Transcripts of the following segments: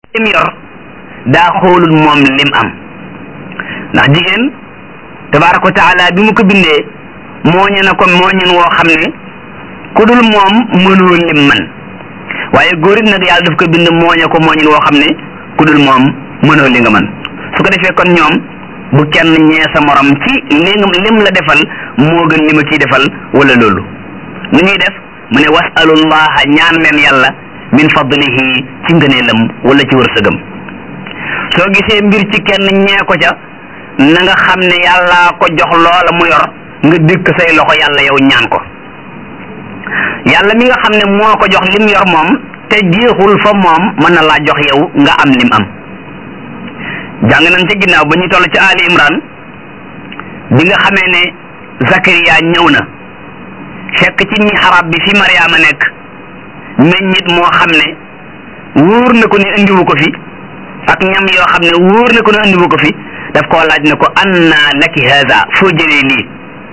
lim yor daa xoolul moom lim am ndax jigéen tabaraka wa taala bi mu ko bindee mooñe na ko mooñen woo xam ne ku dul moom mënoo lim man waaye góor it nag yàlla daf ko bind mooñe ko mooñen woo xam ne ku dul moom mënoo li nga man su ko defee kon ñoom bu kenn ñee sa morom ci li lim la defal moo gën li ma kii defal wala loolu nu ñuy def mu ne wasalullaha ñaan leen yàlla min fadlihi ci ngëneelam wala ci wërsëgam soo gisee mbir ci kenn ñee ko ca na nga xam ne yàllaa ko jox loola mu yor nga dëkk say loxo yàlla yow ñaan ko yàlla mi nga xam ne moo ko jox lim yor moom te jeexul fa moom mën na laa jox yow nga am lim am jàng nañ ca ginnaaw ba ñu toll ci Ali Imran bi nga xamee ne Zakariya ñëw na fekk ci mihrab bi fi Mariama nekk meññit moo xam ne wóor na ko ne indiwu ko fi ak ñam yoo xam ne wóor na ko ne indiwu ko fi daf koo laaj ne ko anna laki haza foo jëlee lii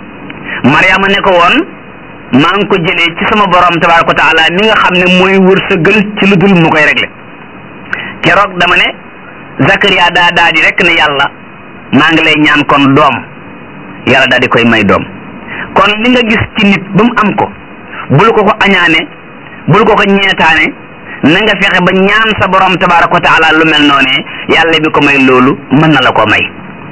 Mariama ne ko woon maa ngi ko jëlee ci sama borom tabaraka wa taala mi nga xam ne mooy wërsëgal ci lu dul mu koy réglé keroog dama ne Zakaria daa daa di rek ne yàlla maa ngi lay ñaan kon doom yàlla daa di koy may doom kon li nga gis ci nit ba mu am ko bul ko ko añaane bul ko ko ñeetaane na nga fexe ba ñaan sa borom tabaraka wa taala lu mel noonee yàlla bi ko may loolu mën na la ko may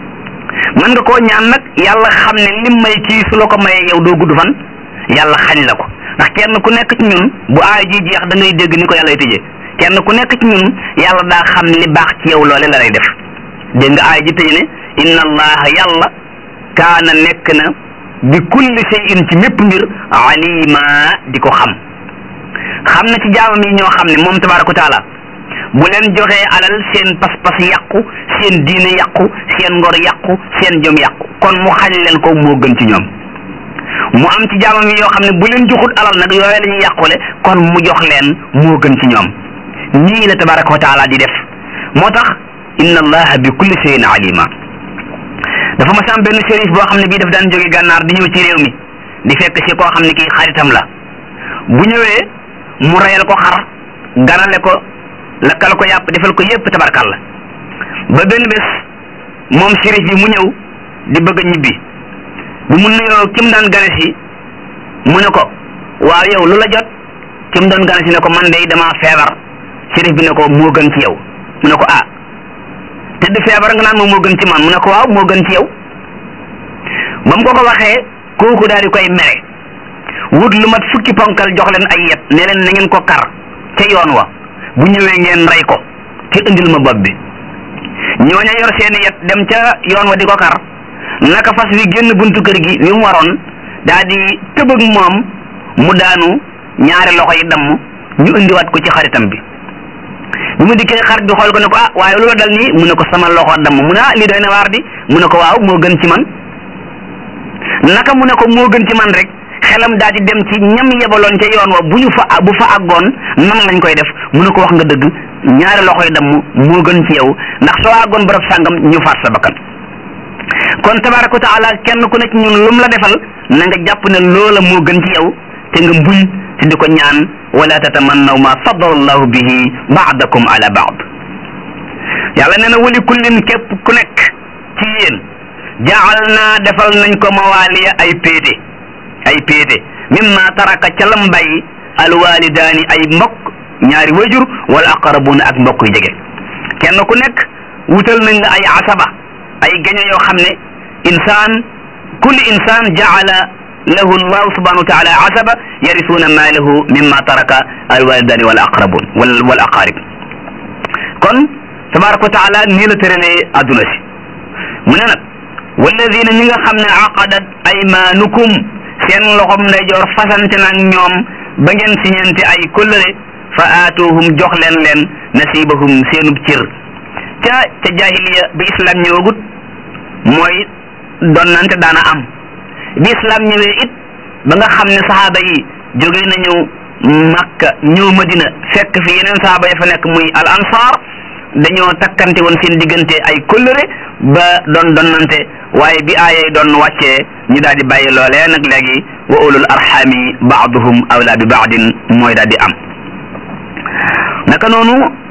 mën nga koo ñaan nag yàlla xam ne lim may kii su la ko mayee yow doo gudd fan yàlla xañ la ko ndax kenn ku nekk ci ñun bu aay ji jeex da ngay dégg ni ko yàlla tëjee kenn ku nekk ci ñun yàlla daa xam li baax ci yow loole la lay def dégg nga aay ji tëj ne inna allaha yàlla kaana nekk na bi kulli shay'in ci mépp mbir alima di ko xam xam na ci jaamam yi ñoo xam ne moom tabaraka wa taala bu leen joxee alal seen pas-pas yàqu seen diine yàqu seen ngor yàqu seen jom yàqu kon mu xañ leen ko moo gën ci ñoom mu am ci jaamam yi yoo xam ne bu leen joxut alal nag yooyu la ñuy yàqule kon mu jox leen moo gën ci ñoom nii la tabaraka wa taala di def moo tax inna allaha bi kulli shay'in alima dafa ma sam benn shérif boo xam ne bii daf daan jóge gànnaar di ñëw ci réew mi di fekk si koo xam ne kii xaritam la bu ñëwee mu reyal ko xar ganale ko lakkal ko yàpp defal ko yépp tabarkal la ba benn bés moom shérif bi mu ñëw di bëgg a ñibbi bi mu nuyoo kim daan gane si mu ne ko waaw yow lu la jot kim doon gane si ne ko man de damaa feebar shérif bi ne ko moo gën ci yow mu ne ko ah te du feebar nga naan moom moo gën ci man mu ne ko waaw moo gën ci yow ba mu ko ko waxee kooku daal di koy mere wut lu mat fukki ponkal jox leen ay yet ne leen na ngeen ko kar ca yoon wa bu ñëwee ngeen rey ko te indil ma bopp bi ñooña yor seeni yet dem ca yoon wa di ko kar naka fas wi génn buntu kër gi wi mu waroon daa di tëbëg moom mu daanu ñaari loxo yi damm ñu indiwaat ko ci xaritam bi bi mu dikkee xarit bi xool ko ne ko ah waaye lu la dal nii mu ne ko sama loxo damm mu ne ah lii doy na waar di mu ne ko waaw moo gën ci man naka mu ne ko moo gën ci man rek xelam daa di dem ci ñam yebaloon ca yoon wa bu ñu fa bu fa àggoon nan lañ koy def mu ne ko wax nga dëgg ñaari loxo yi damm moo gën ci yow ndax soo àggoon barab sàngam ñu faat sa bakkan kon tabaraka wa taala kenn ku ne ci ñun lum la defal na nga jàpp ne loola moo gën ci yow te nga mbuñ te di ko ñaan wala tatamannaw ma faddala allahu bihi baadakum ala baad yàlla nee na wali kullin képp ku nekk ci yéen jaal naa defal nañ ko mawaaliya ay péete ay péete mimma taraka ca lam bàyyi alwalidaani ay mbokk ñaari wajur wala aqrabuuna ak mbokk yu jege kenn ku nekk wutal nañ la ay asaba ay gaño yoo xam ne insaan kulli insaan jaala lahu allahu subhanahu wa taala asaba yarisuuna maalahu mimma taraka alwalidani wal aqrabun wal wal aqarib kon tabaraka wa taala nii la tëralee adduna si mu ne nag walladina ñi nga xam ne aqadat aymaanukum seen loxom ndeyjoor fasante nag ñoom ba ngeen siñente ay kóllëre fa aatuhum jox leen leen nasibahum seenub cër ca ca jahiliya bi islam ñëwagut mooy donnante daana am bi islam ñëwee it ba nga xam ne saxaaba yi jóge nañu makka ñëw madina fekk fi yeneen saxaaba ya fa nekk muy al ansar dañoo takkante woon seen diggante ay kóllëre ba doon donnante waaye bi aayay doon wàccee ñu daal di bàyyi loolee nag léegi wa ulul arxami baaduhum awla bi baadin mooy daal di am naka noonu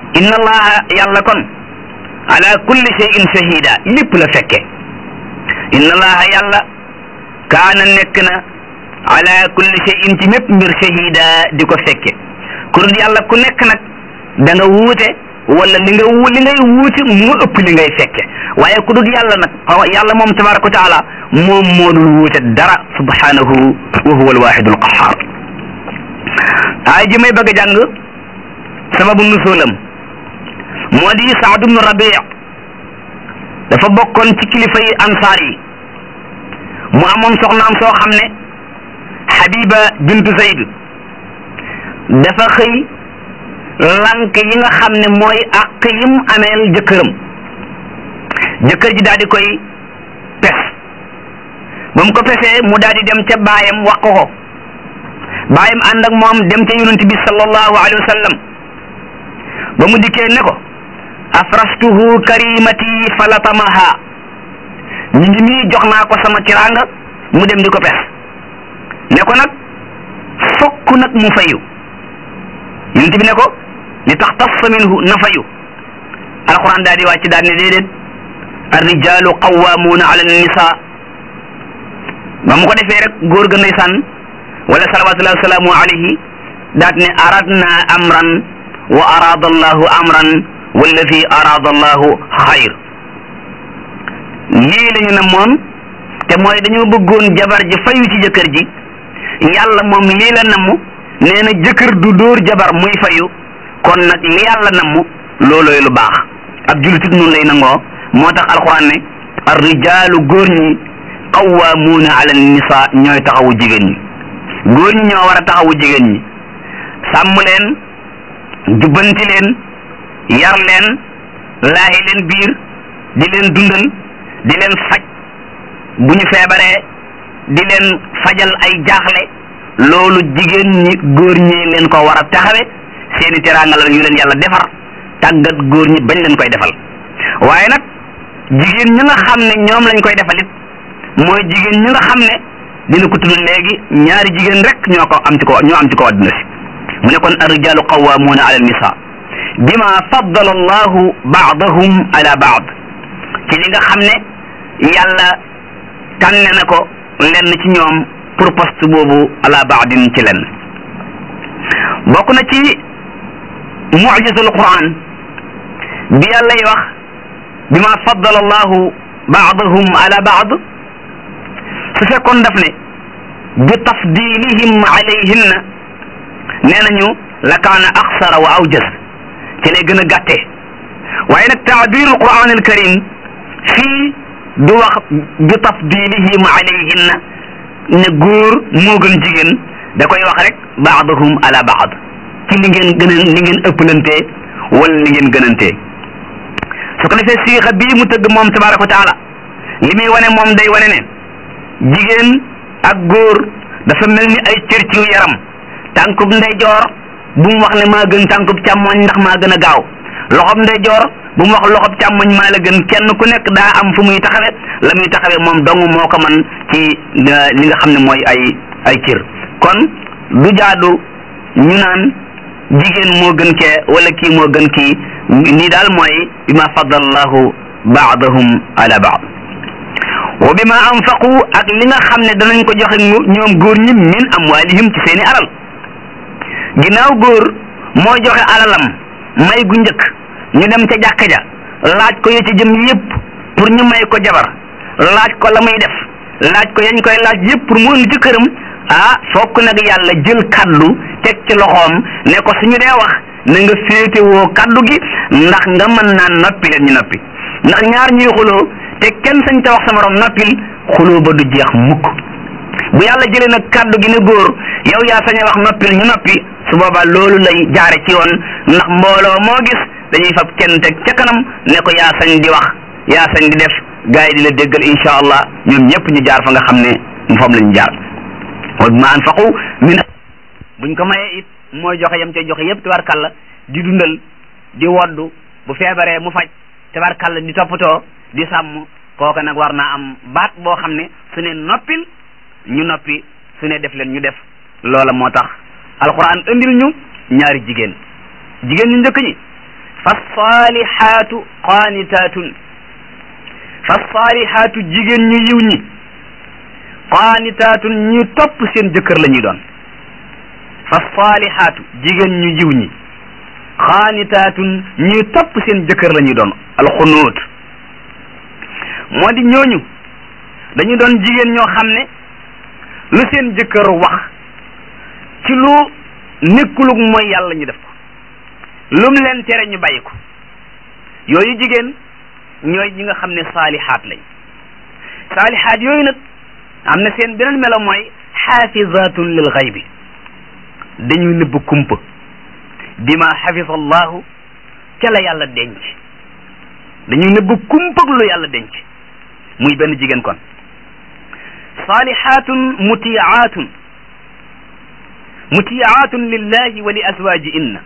inna allaha yàlla kon ala kulli shay'in shahida lépp la fekke inna allaha yàlla kaana nekk na ala kulli shay'in ci mépp mbir shahida di ko fekke ku dul yàlla ku nekk nag da nga wuute wala li nga wu li ngay wuute moo ëpp li ngay fekke waaye ku dul yàlla nag yàlla moom tabaraka wa taala moom moo dul wuute dara subhanahu wa huwa alwahidu alqahar aay ji may bëgg a jàng sababu nusulam moo di Saad ibnu Rabi dafa bokkoon ci kilifa yi ansaar yi mu amoon soxnaam soo xam ne Habiba bintu Zayd dafa xëy lank yi nga xam ne mooy àq yim ameel jëkkëram jëkkër ji daal di koy pes ba mu ko pesee mu daal di dem ca baayam wax ko ko baayam ànd ak moom dem ca yonent bi sallallahu alayhi wa sallam ba mu dikkee ne ko afrastuhu karimati falatamaha ñu ngi nii jox naa ko sama tiraanga mu dem di ko pes ne ko nag fokk nag mu fayu yonent bi ne ko li tax tassa minhu na fayu alquran daal di wàcc daal ne déedéet arrijalu qawwamuuna ala nisa ba mu ko defee rek góor ga ndeysaan wala salawatullahi wasalaamu alayhi daat ne aradna amran wa arada allahu amran walladi arada allahu xayr lii la ñu ne moom te mooy dañoo bëggoon jabar ji fayu ci jëkkër ji yàlla moom lii la namm nee na jëkkër du dóor jabar muy fayu kon nag li yàlla namm loolooy lu baax ab julitit noonu lay nangoo moo tax alxuraan ne ar rijaalu góor ñi qawwaamuuna ala nisa ñooy taxawu jigéen ñi góor ñi ñoo war a taxawu jigéen ñi sàmm leen jubbanti leen yar leen laahi leen biir di leen dundal di leen faj bu ñu feebaree di leen fajal ay jaaxle loolu jigéen ñi góor ñi leen ko war a taxawe seeni teraanga la yu leen yàlla defar tàggat góor ñi bañ leen koy defal waaye nag jigéen ñi nga xam ne ñoom lañ koy defalit mooy jigéen ñi nga xam ne dina ko tudd léegi ñaari jigéen rek ñoo ko am ci ko ñoo am ci ko àdduna si mu ne kon arrijalu qawwamuuna ala nisa bima faddala allahu baadahum ala baad ci li nga xam ne yàlla tànne na ko lenn ci ñoom pour poste boobu ala baadin ci lenn bokk na ci mujizatul quran bi yàlla y wax bima faddala allahu baadahum ala baad su fekkoon daf ne bi tafdilihim alayhinna nee nañu la kaana axsara wa awjas ci lay gën a gàttee waaye nag taabirul quran al karim fii du wax bi tafdilihim alayhinna ne góor moo gën jigéen da koy wax rek baadahum ala baad ci li ngeen gën a li ngeen ëppalantee wala li ngeen gënantee su ko defee siixa bii mu tëgg moom tabaraka wa taala li muy wane moom day wane ne jigéen ak góor dafa mel ni ay cër ci yaram tànkub ndeyjoor bu mu wax ne maa gën tànkub càmmoñ ndax maa gën a gaaw loxob ndeyjoor bu mu wax loxob càmmoñ maa la gën kenn ku nekk daa am fu muy taxawe la muy taxawe moom dong moo ko man ci li nga xam ne mooy ay ay cër kon du jaadu ñu naan jigéen moo gën kee wala kii moo gën kii nii daal mooy bi ma faddallahu baadahum ala baad wa bi ma anfaqu ak li nga xam ne danañ ko joxe ñoom góor ñi min amwalihim ci seeni alal ginnaaw góor moo joxe alalam may gu njëkk ñu dem ca jàkka ja laaj ko ya ci jëm yépp pour ñu may ko jabar laaj ko la muy def laaj ko yañ koy laaj yépp pour mu indi ci këram ah fokk nag yàlla jël kaddu teg ci loxoom ne ko suñu dee wax na nga féetewoo kaddu gi ndax nga mën naan noppi leen ñu noppi ndax ñaar ñuy xuloo te kenn sañ ta wax sa morom noppil xuloo ba du jeex mukk bu yàlla jëlee nag kaddu gi ne góor yow yaa sañ a wax noppil ñu noppi su boobaa loolu lay jaare ci yoon ndax mbooloo moo gis dañuy fab kenn teg ca kanam ne ko yaa sañ di wax yaa sañ di def gars yi di la déggal insha allah ñoom ñëpp ñu jaar fa nga xam ne fam la ñu jaar wa bima anfaqu min buñ ko mayee it mooy joxe yam cay joxe yëpp tabarkalla di dundal di woddu bu feebaree mu faj tabarkalla di toppatoo di sàmm kooka nag war naa am baat boo xam ne su ne noppil ñu noppi su ne def leen ñu def loola moo tax alquran indil ñu ñaari jigéen jigéen ñu njëkk ñi fa saalihaatu qaanitaatun fa saalihaatu jigéen ñu yiw ñi qaanitaatun ñu topp seen jëkkër la ñuy doon fa saalihaatu jigéen ñu yiw ñi qaanitaatun ñuy topp seen jëkkër la ñuy doon alxunuut moo di ñooñu dañu doon jigéen ñoo xam ne lu seen jëkkër wax ci lu nekkulug mooy yàlla ñu def ko lum leen tere ñu bàyyi ko yooyu jigéen ñooy ñi nga xam ne saalihaat lañ saalihaat yooyu nag am na seen beneen melo mooy xaafizatun lil xaybi dañuy nëbb kumpa bima xafisa allahu ca la yàlla denc dañuy nëbb kumpa lu yàlla denc muy benn jigéen kon saalihaatun mutiyaatun mutiyaatun lillahi wa li azwajihinna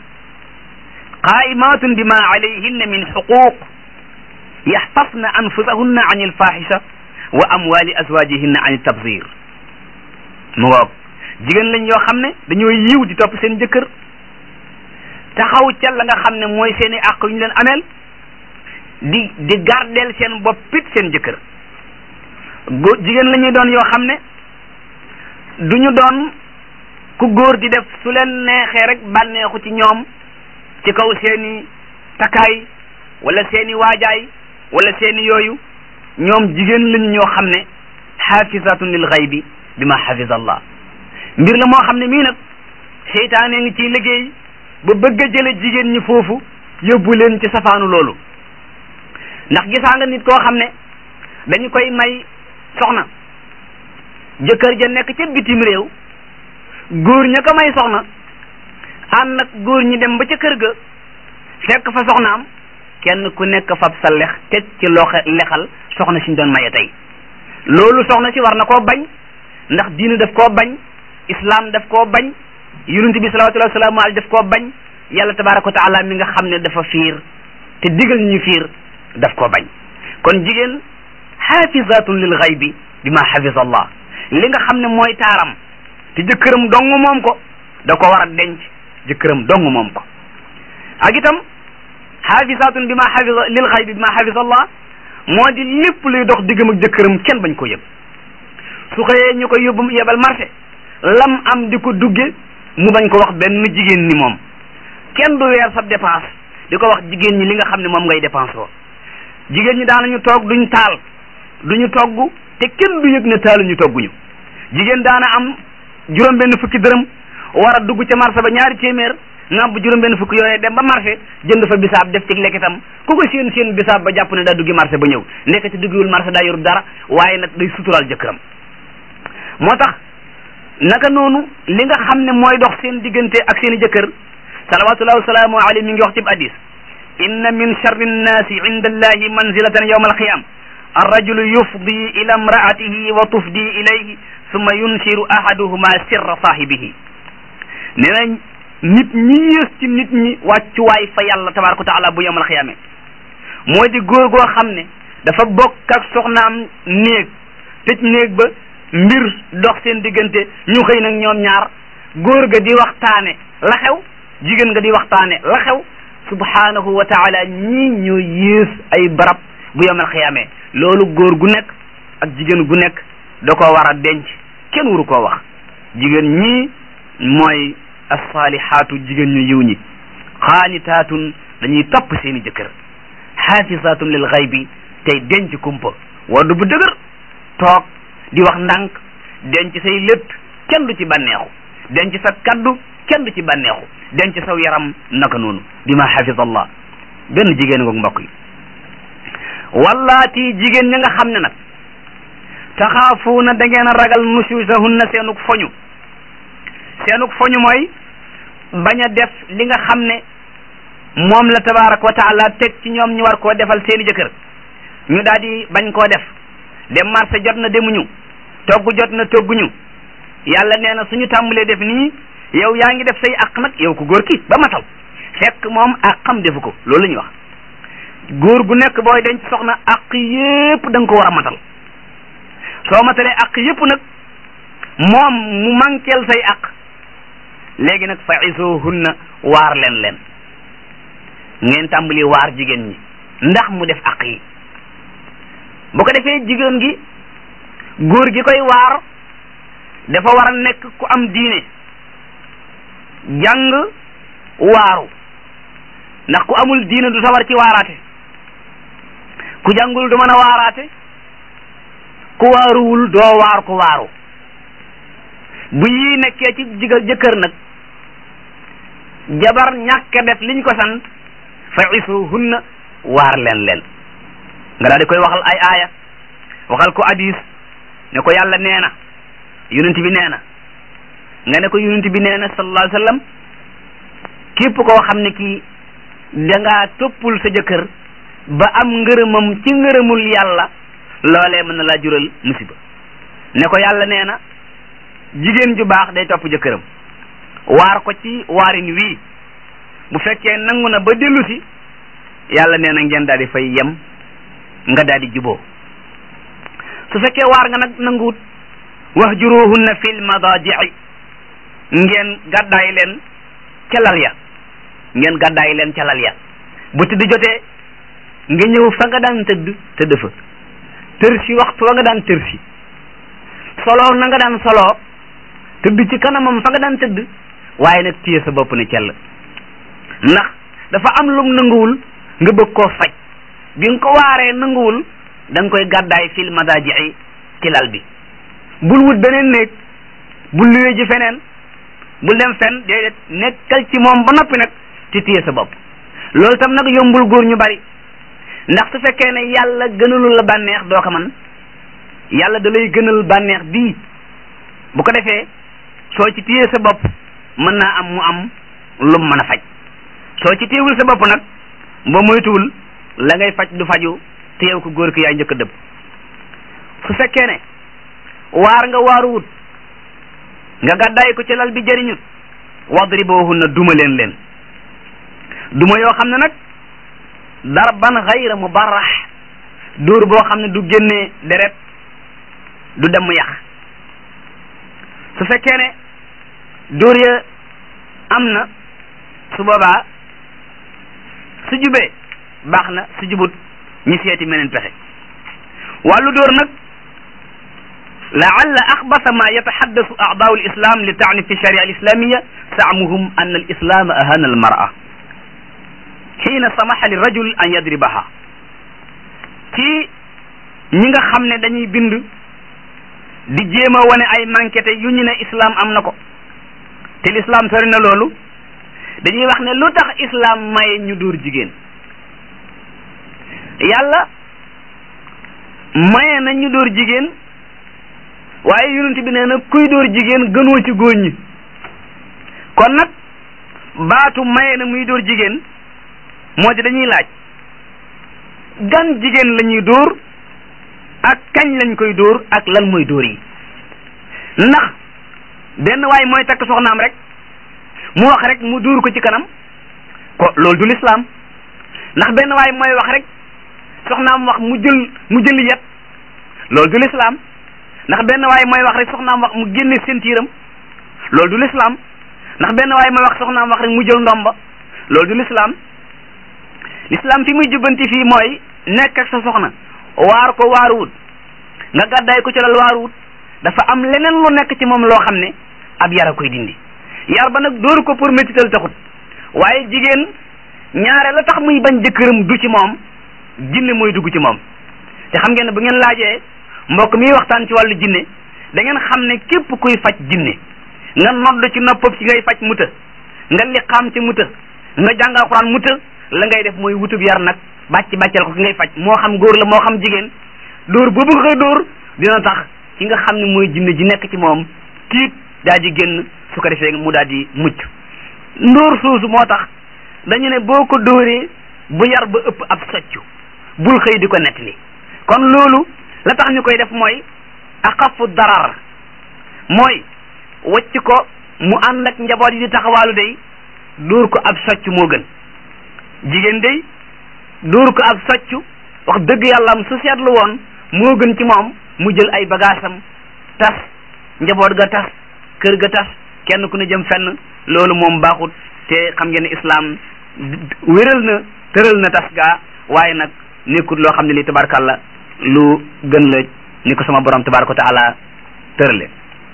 qaimatun bima alayhinna min xuquq yaxfasna anfusahunna an ilfaxisha wa amwali azwajihinna an tabzir mu ngoog jigéen lañ yoo xam ne dañoo yiw di topp seen jëkkër taxaw ca la nga xam ne mooy seeni àq yu ñu leen ameel di di gardeel seen boppit seen jëkkër góor jigéen la ñuy doon yoo xam ne du ñu doon ku góor di def su leen neexee rek bànneexu ci ñoom ci kaw seeni takkaay wala seeni waajaay wala seeni yooyu ñoom jigéen lañu ñoo xam ne xaafisatun lil xaybi bi ma xafisa allah mbir la moo xam ne mii nag seytaane ngi ciy liggéey ba bëgg a jële jigéen ñi foofu yóbbu leen ci safaanu loolu ndax gisaa nga nit koo xam ne dañu koy may soxna jëkkër ja nekk ca bitim réew góor ña ko may soxna ànd nag góor ñi dem ba ca kër ga fekk fa soxnaam kenn ku nekk fab sa lex teg ci loxo lexal soxna si ñu doon maye tey loolu soxna si war na koo bañ ndax diine daf koo bañ islam daf koo bañ yonent bi salawatullahi wasalaamu alayhi daf koo bañ yàlla tabaraka wa taala mi nga xam ne dafa fiir te digal ñu fiir daf koo bañ kon jigéen xaafizatun lil xaybi bi ma xafisa allah li nga xam ne mooy taaram te jëkkëram dong moom ko da ko war a denc jëkkëram dong moom ko ak itam xaafisatun bi ma xafisa lil xaybi bi ma xafisa allah moo di lépp luy dox diggam ak jëkkëram kenn bañ ko yëg su xëyee ñu ko yóbbu yebal marché lam am di ko dugge mu bañ ko wax benn jigéen ni moom kenn du weer sa dépense di ko wax jigéen ñi li nga xam ne moom ngay dépense woo jigéen ñi daanañu toog duñ taal duñu togg te kenn du yëg ne taaluñu togguñu jigéen daana am juróom benn fukki dërëm war a dugg ca marché ba ñaari téeméer nga bu juróom benn fukki yooyee dem ba marché jënd fa bisaab def ci lekkitam ku ko seen seen bisaab ba jàpp ne daa duggi marché ba ñëw nekk ci duggiwul marché daa yor dara waaye nag day sutural jëkkëram moo tax naka noonu li nga xam ne mooy dox seen diggante ak seen i jëkkër salawatullahi wasalaamu alayhi mi ngi wax ci hadis inna min charri nnaasi inda allahi manzilatan yawma alqiyam arrajulu yufdi ila imraatihi wa tufdi ilayhi summa yunsiru ahaduhuma sirra saahibihi nee na nit ñi yées ci nit ñi wàccuwaay fa yàlla tabaraka wa taala bu yawmal xiyaame moo di góor goo xam ne dafa bokk ak soxnaam néeg tëj néeg ba mbir dox seen diggante ñu xëy nag ñoom ñaar góor ga di waxtaane la xew jigéen nga di waxtaane la xew subhanahu wa taala ñii ñoo yées ay barab bu yawmal xiyaame loolu góor gu nekk ak jigéen gu nekk da ko war a denc kenn waru koo wax jigéen ñii mooy assaalihaatu jigéen ñu yiw ñi xaanitaatun dañuy topp seeni jëkkër xaafisaatun lil xaybi tey denc kumpa waddu bu dëgër toog di wax ndànk denc say lépp kenn du ci bànneexu denc sa kaddu kenn du ci bànneexu denc saw yaram naka noonu bi ma xafisa allah benn jigéen ngoog mbokk yi wallaati jigéen ña nga xam ne nag taxaafuuna da ngeen a ragal nusuusahunna seenuk foñu seenuk foñu mooy bañ a def li nga xam ne moom la tabaraka wa taala teg ci ñoom ñu war koo defal seeni jëkkër ñu daal di bañ koo def dem marché jot na demuñu togg jot na togguñu yàlla nee na suñu tàmbalee def nii yow yaa ngi def say àq nag yow ko góor ki ba matal fekk moom àqam defu ko loolu la ñuy wax góor gu nekk booy denc soxna àq yépp da nga ko war a matal soo matalee àq yépp nag moom mu manqueel say àq léegi nag fa isuhunna waar leen leen ngeen tàmbali waar jigéen ñi ndax mu def aq yi bu ko defee jigéen gi góor gi koy waar dafa war a nekk ku am diine jàng waaru ndax ku amul diine du sawar ci waaraate ku jàngul du mën a waaraate ku waaruwul doo waar ku waaru bu yii nekkee ci jiga jëkkër nag jabar ñàkk def liñ ko sant fa isuhunna waar leen leen nga daal di koy waxal ay aaya waxal ko hadis ne ko yàlla nee na yonent bi nee na nga ne ko yonent bi nee na sallallahu alayhi wa sallam képp koo xam ne kii dangaa toppul sa jëkkër ba am ngërëmam ci ngërëmul yàlla loolee mën na laa jural musiba ne ko yàlla nee na jigéen ju baax day topp jëkkëram waar ko ci waarin wii bu fekkee nangu na ba dellu si yàlla nee na ngeen daal di fay yem nga daal di juboo su fekkee waar nga nag nanguwut wahjuruhunna fil madaji'i ngeen gàddaay leen ca lal ya ngeen gàddaay leen ca lal ya bu tëdd jotee nga ñëw fa nga daan tëdd tëdd fa tër si waxtu wa nga daan tër si solo na nga daan solo tëdd ci kanamam fa nga daan tëdd waaye nag téye sa bopp ne cell ndax dafa am lum nanguwul nga bëgg koo faj bi nga ko waaree nanguwul da nga koy gàddaay fil madaji'i ci lal bi bul wut beneen néeg bul luwee ji feneen bul dem fen déedéet nekkal ci moom ba noppi nag ci téye sa bopp loolu tam nag yombul góor ñu bari ndax su fekkee ne yàlla gënalul la bànneex doo ko man yàlla da lay gënal bànneex bii bu ko defee soo ci téye sa bopp mën naa am mu am lum mën a faj soo ci téewul sa bopp nag ba moytuwul la ngay faj du faju téyew ko góor ki yaay njëkk a dëpp su fekkee ne waar nga waaruwut nga gàddaay ko ci lal bi jëriñut wadribuhunna duma leen leen duma yoo xam ne nag darban xayra mubarrax dóor boo xam ne du génnee deret du dem yax su fekkee ne dóor ya am na su boobaa su jubee baax na su jubut ñi seeti meneen pexe wàllu dóor nag laalla axbasa ma yataxaddasu aadaau lislam li taani fi sharia alislamiya saamuhum an alislam ahana almara xiina samaxa li rajul an yadribaha ci ñi nga xam ne dañuy bind di jéem a wane ay manquete yu ñu ne islam am na ko te l'islam sori na loolu dañuy wax ne lu tax islam maye ñu dóor jigéen yàlla maye na ñu dóor jigéen waaye yonent bi nee na kuy dóor jigéen gënoo ci góor ñi kon nag baatu maye na muy dóor jigéen moo di dañuy laaj gan jigéen la ñuy dóor ak kañ lañ koy dóor ak lan mooy dóor yi ndax benn waay mooy takk soxnaam rek mu wax rek mu dóor ko ci kanam ko loolu du lislaam ndax benn waay mooy wax rek soxnaam wax mu jël mu jël yet loolu du lislaam ndax benn waay mooy wax rek soxnaam wax mu génne sentiiram loolu du lislaam ndax benn waay mooy wax soxnaam wax rek mu jël ndomba loolu du lislaam lislaam fi muy jubbanti fii mooy nekk ak sa soxna waar ko waaruwut nga gàddaay ko ci lal waaruwut dafa am leneen lu nekk ci moom loo xam ne ab yar a koy dindi yar ba nag dóoru ko pour métital taxut waaye jigéen ñaare la tax muy bañ jëkkëram du ci moom jinne mooy dugg ci moom te xam ngeen ne bu ngeen laajee mbokk mi waxtaan ci wàllu jinne da ngeen xam ne képp kuy faj jinne nga nodd ci noppam ci ngay faj mu të nga liqaam ci mu të nga jàng alxuraan mu të la ngay def mooy wutub yar nag bàcc bàccal ko ki ngay faj moo xam góor la moo xam jigéen dóor boobu nga koy dóor dina tax ki nga xam ne mooy jinne ji nekk ci moom tiit daa di génn su ko defee mu daal di mucc ndóor soosu moo tax dañu ne boo ko dóoree bu yar ba ëpp ab soccu bul xëy di ko nettali kon loolu la tax ñu koy def mooy axafu darar mooy wacc ko mu ànd ak njaboot yi di taxawaalu day dóor ko ab socc moo gën jigéen day dóor ko ab socc wax dëgg yàlla am su seetlu woon moo gën ci moom mu jël ay bagaasam tas njaboot ga tas kër ga tas kenn ku ne jëm fenn loolu moom baaxut te xam ngeen ne islam wéral na tëral na tas gaa waaye nag nekkul loo xam ne li tabarkàlla lu gën la ni ko sama borom tabaraka wa taala tërale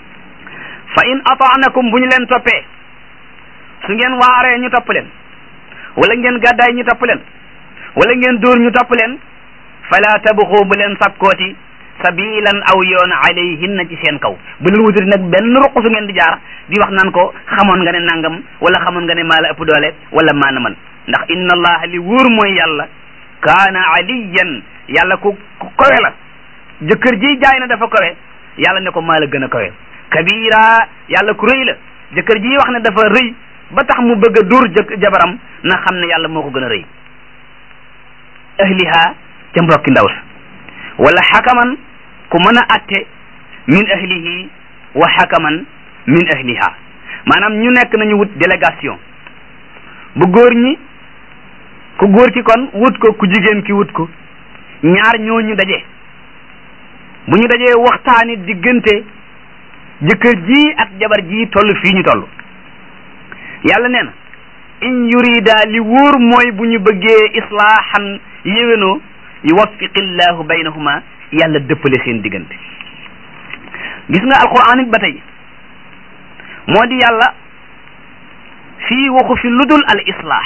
fa in ataanakum bu ñu leen toppee su ngeen waaree ñu topp leen wala ngeen gàddaay ñu topp leen wala ngeen dóor ñu topp leen fala tabxu bu leen sakkooti sabilan aw yoon alayhinna ci seen kaw bu leen wutati nag benn ruq su ngeen di jaar di wax naan ko xamoon nga ne nangam wala xamoon nga ne maa la ëpp doole wala maa na man ndax inna allaha li wóor mooy yàlla kaana aliyan yàlla ku ku kowe la jëkkër ji jaay na dafa kowe yàlla ne ko maa la gën a kowe kabira yàlla ku rëy la jëkkër ji wax ne dafa rëy ba tax mu bëgg a dóor jëkk jabaram na xam ne yàlla moo ko gën a rëy ahliha ca mbokki ndaw sa wala xakaman ku mën a atte min ahlihi wa xakaman min ahliha maanaam ñu nekk nañu wut délégation bu góor ñi ku góor ki kon wut ko ku jigéen ki wut ko ñaar ñooñu daje bu ñu dajee waxtaani diggante jëkkër ji ak jabar ji toll fii ñu toll yàlla nee na in yurida li wóor mooy bu ñu bëggee islaahan yéwénoo yuwaffiqillahu baynahuma yàlla dëppale seen diggante gis nga alquran it ba tey moo di yàlla fii waxu fi ludul al islah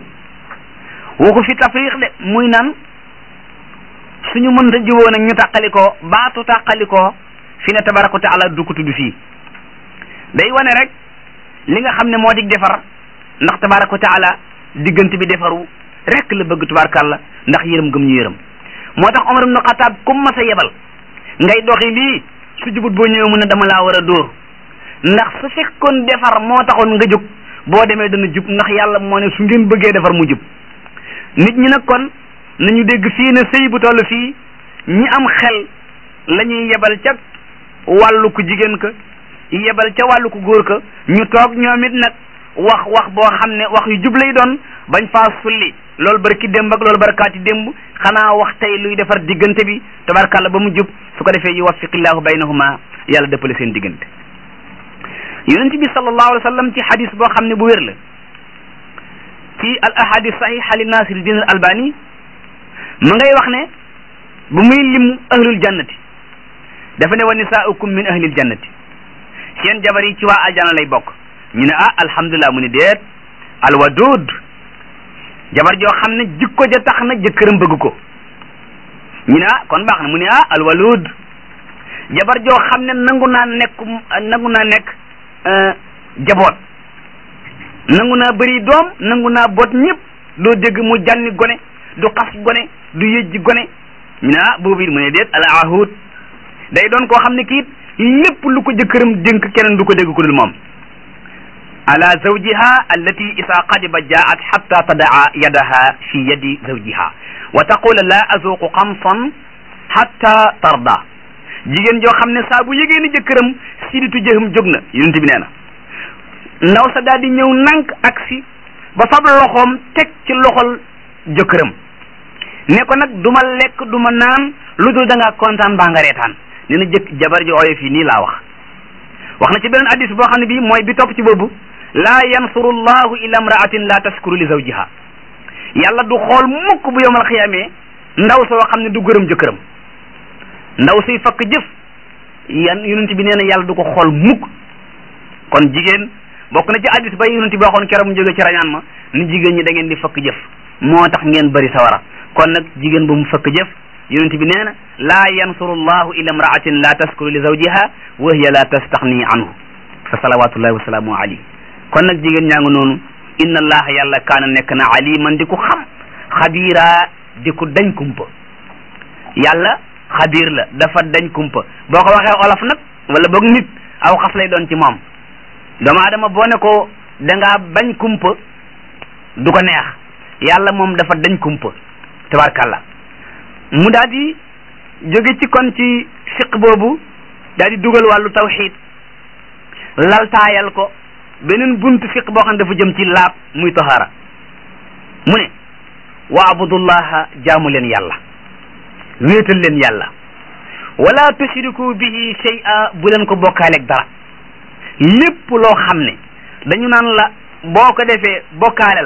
waxu fi tafriq de muy nan suñu mënta juboo nag ñu tàqalikoo baatu tàqalikoo fi ne tabaraka wa taala du ko tudd fii day wane rek li nga xam ne moo dig defar ndax tabaraka wa taala diggante bi defaru rek la bëgg tubaarkàlla ndax yërëm gëm ñu yërëm moo tax Omar ibn Xataab comme ma sa yebal ngay doxi lii su jubut boo ñëwee mu ne dama laa war a dóor ndax su fekkoon defar moo taxoon nga jub boo demee dana jub ndax yàlla moo ne su ngeen bëggee defar mu jub nit ñi nag kon nañu dégg fii ne sëy bu toll fii ñi am xel la ñuy yebal ca wàllu ku jigéen ka yebal ca wàllu ku góor ka ñu toog ñoom it nag wax wax boo xam ne wax yu jub lay doon bañ faa sulli loolu barki démb ak loolu barkaati démb xanaa wax tey luy defar diggante bi tabarkàlla ba mu jub su ko defee yuwaffiqillahu baynahuma yàlla dëppale seen diggante yonent bi sallallahu alayhi wa sallam ci hadis boo xam ne bu wér la ci al ahadis sahiha li nasir din al albani ma ngay wax ne bu muy lim ahlul jannati dafa ne wa nisaaukum min ahlil jannati seen jabar yi ci waa aljana lay bokk ñu ne ah alhamdulilah mu ni déet alwadud jabar joo xam ne jikko ja tax na jëkkëram bëgg ko ñu ne ah kon baax na mu ne ah alwalud jabar joo xam ne nangu naa nekk nangu naa nekk jaboot nangu naa bëri doom nangu naa boot ñëpp doo dégg mu jànni gone du xas gone du yëjji gone ñu ne ah boobu it mu ne déet al ahud day doon koo xam ne kiit lépp lu ko jëkkëram dénk keneen du ko dégg ku dul moom ala zawjiha allati isa qadiba jaat xatta tadaa yadaha fi yadi zawjiha wa taqula la azuqu xamsan xatta tarda jigéen joo xam ne saa bu yëgee ni jëkkëram siditu jëxam jóg na yonent bi nee na ndaw sa daal di ñëw nank ak si ba fab loxoom teg ci loxol jëkkëram ne ko nag du ma lekk du ma naan lu dul da ngaa kontaan baa nga reetaan nee na jëkk jabar ji ooyo fii nii laa wax wax na ci beneen addis boo xam ne bii mooy bi topp ci boobu laa yansuru llahu illa imraatin la tashkuru li zawjiha yàlla du xool mukk bu yowmal xiyaamee ndaw soo xam ne du gërëm jëkkëram ndaw suy fakk jëf yan yonent bi nee na yàlla du ko xool mukk kon jigéen bokk na ci addis ba yonent bi waxoon keroog mu jóge ci rañaan ma ni jigéen ñi da ngeen di fakk jëf moo tax ngeen bëri sawara kon nag jigéen bu mu fakk jëf yonent bi nee na laa yansuru llahu illa imraatin la taskuru li zawjiha wa hiya la tastaxni anhu fa salawatullahi wa salaamu alayhi kon nag jigéen ñaa ngi noonu inna allaha yàlla kaana nekk na aliman di ku xam xabiira di ku dañ kumpa yàlla xabiir la dafa dañ kumpa boo ko waxee olof nag wala boog nit aw xas lay doon ci moom doomu aadama boo ne ko dangaa bañ kumpa du ko neex yàlla moom dafa dañ kumpa tabarkàlla mu daal di jóge ci kon ci fiq boobu daal di dugal wàllu tawxid laltaayal ko beneen buntu fiq boo xam ne dafa jëm ci laab muy tahaara mu ne wa abudullaha jaamu leen yàlla wéetal leen yàlla wala tushriku bihi shay'a bu leen ko bokkaaleeg dara lépp loo xam ne dañu naan la boo ko defee bokkaale la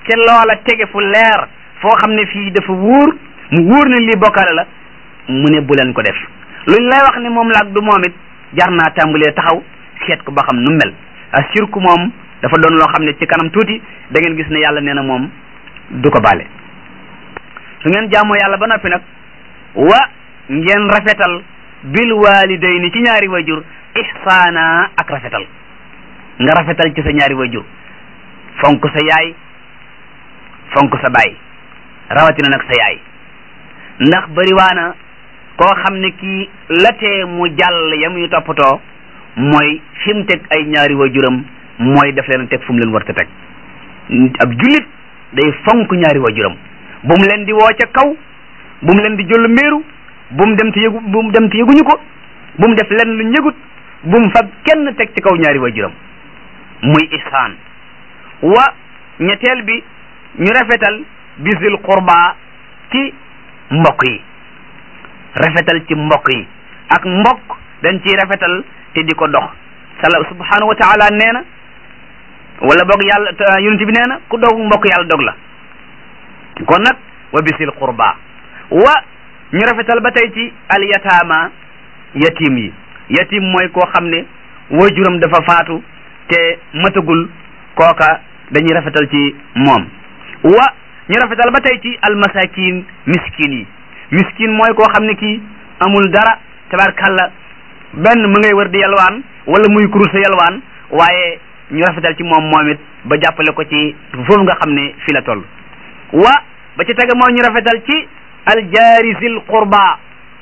te loola tege fu leer foo xam ne fii dafa wóor mu wóor ne lii bokkaale la mu ne bu leen ko def luñ lay wax ne moom la ak du moom it jar naa tàmbalee taxaw seet ko ba xam nu mel asirku moom dafa doon loo xam ne ci kanam tuuti da ngeen gis ne yàlla nee na moom du ko baale su ngeen jaamoo yàlla ba noppi nag wa ngeen rafetal bil walidayni ci ñaari wayjur ihsaana ak rafetal nga rafetal ci sa ñaari wayjur fonk sa yaay fonk sa baay rawatina nag sa yaay ndax bariwaana koo xam ne kii la tee mu jàll ya muy toppatoo mooy fi mu teg ay ñaari waajuram mooy def leen teg fu mu leen war a teg ab jullit day fonk ñaari waajuram bu mu leen di woo ca kaw bu mu leen di jël méeru bu mu dem te yëgu bu mu dem te yëguñu ko bu mu def leen lu ñëgut bu mu fab kenn teg ci kaw ñaari waajuram muy ihsaan wa ñetteel bi ñu rafetal bisil qurba ci mbokk yi rafetal ci mbokk yi ak mbokk dañ ciy rafetal te di ko dox sala subhanahu wa taala nee na wala boog yàlla yonent bi nee na ku dog mbokk yàlla dog la kon nag wa bisil qurba wa ñu rafetal ba tey ci al yataama yatim yi yatim mooy koo xam ne waajuram dafa faatu te matagul kooka dañuy rafetal ci moom wa ñu rafetal ba tey ci al masakin miskin yi miskin mooy koo xam ne kii amul dara tabarkalla benn mu ngay wër di yalwaan wala muy kuruse yalwaan waaye ñu rafetal ci moom moom it ba jàppale ko ci foofu nga xam ne fi la toll wa ba ci tege mooy ñu rafetal ci aljaari zil qurba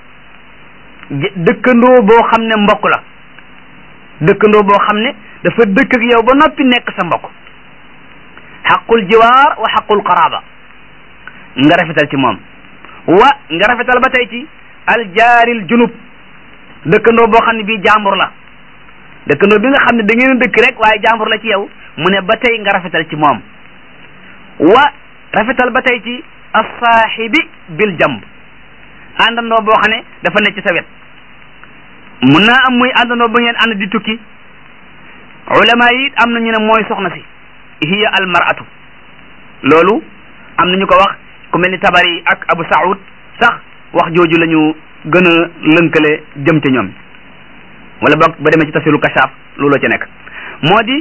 dëkkandoo boo xam ne mbokk la dëkkandoo boo xam ne dafa dëkk ak yow ba noppi nekk sa mbokk xaqul jiwaar wa xaqul qaraba nga rafetal ci moom wa nga rafetal ba tey ci aljaaril junub dëkkandoo boo xam ne bii jàmbur la dëkkandoo bi nga xam ne da ngeen dëkk rek waaye jàmbur la ci yow mu ne ba tey nga rafetal ci moom wa rafetal ba tey ci assaaxibi bil jamb àndandoo boo xam ne dafa nekk ci sa wet mun naa am muy àndandoo ba ngeen ànd di tukki ulama yi am na ñu ne mooy soxna si hiya al mar'atu loolu am na ñu ko wax ku mel ni tabari ak abu saud sax wax jooju la ñu gën a lënkale jëm ca ñoom wala boog ba demee ci tafsiru kashaaf looloo ci nekk moo di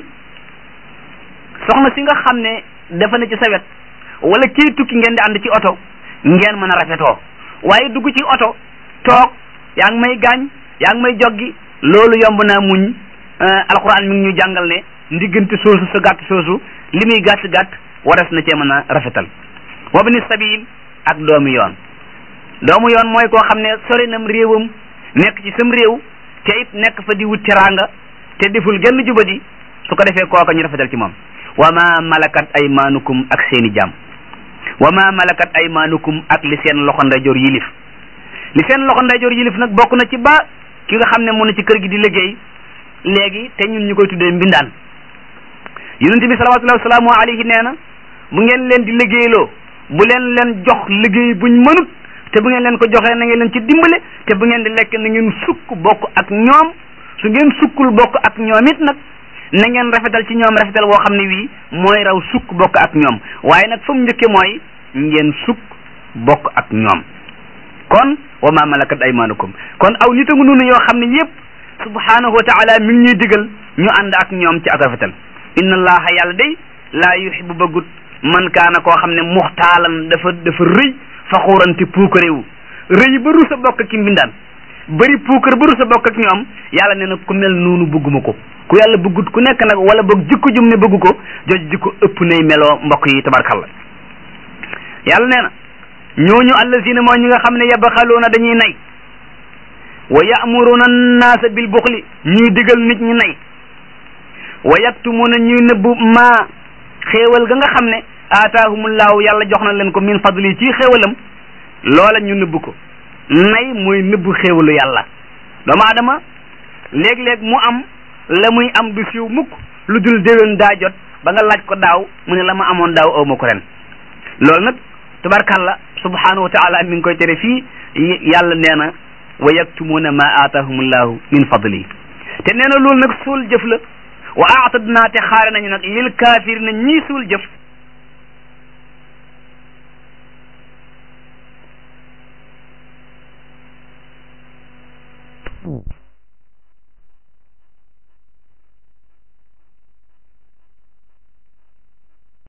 soxna si nga xam ne dafa ne ci sa wet wala kii tukki ngeen di ànd ci oto ngeen mën a rafetoo waaye dugg ci oto toog yaa ngi may gaañ yaa ngi may joggi loolu yomb naa muñ alquran mi ngi ñu jàngal ne ndiggante soosu sa gàtt soosu li muy gàtt gàtt waras na cee mën a rafetal wabni sabil ak doomu yoon doomu yoon mooy koo xam ne sori nam réewam nekk ci sam réew te it nekk fa di wut teraanga te deful genn jubadi su ko defee kooka ñu rafetal ci moom wa ma malakat aymaanukum ak seeni jaam wa ma malakat aymaanukum ak li seen loxo ndeyjoor yilif li seen loxo ndeyjoor yilif nag bokk na ci ba ki nga xam ne mu na ci kër gi di liggéey léegi te ñun ñu koy tuddee mbindaan yonent bi salawatullahi wasalaamu alayhi nee na bu ngeen leen di liggéeyloo bu leen leen jox liggéey buñ mënut te bu ngeen leen ko joxee na ngeen leen ci dimbale te bu ngeen di lekk na ngeen sukk bokk ak ñoom su ngeen sukkul bokk ak ñoom it nag na ngeen rafetal ci ñoom rafetal woo xam ne wii mooy raw sukk bokk ak ñoom waaye nag fa mu njëkke mooy ngeen sukk bokk ak ñoom kon wa ma malakat aymanukum kon aw nit a ngi noonu yoo xam ne yépp subhanahu wa taala mi ngi ñuy digal ñu ànd ak ñoom ci ak rafetal inna allaha yàlla day laa yuhibbu bëggut man kaana koo xam ne muxtaalan dafa dafa rëy faxuurante puukaréewu rëy ba rusa bokk ki mbindaan bëri puukar ba rusa bokk ak ñoom yàlla nee na ku mel noonu bëgguma ko ku yàlla bëggut ku nekk nag wala boog jikko jum ne bëggu ko jooju jikko ëpp nay meloo mbokk yi tabarkalla yàlla nee na ñooñu allazina mooy ñi nga xam ne yabxaluuna dañuy nay wa ya'muruna annaasa bil buxli ñuy digal nit ñi nay wa yaktumuna ñuy nëbbu maa xéewal ga nga xam ne aataahumullaahu yàlla jox na leen ko min fadli ci xéewalam loola ñu nëbb ko nay mooy nëbb xéewalu yàlla doomu aadama léeg-léeg mu am la muy am du siiw mukk lu dul déwén daa jot ba nga laaj ko daaw mu ne la ma amoon daaw aw ma ko ren loolu nag tabarkalla subhanahu wa taala mi ngi koy tere fii yàlla nee na wa yaktumuuna ma aataahumullahu min fadli te nee na loolu nag suul jëf la wa aatadnaa te xaare nañu nag lil kaafirina ñii suul jëf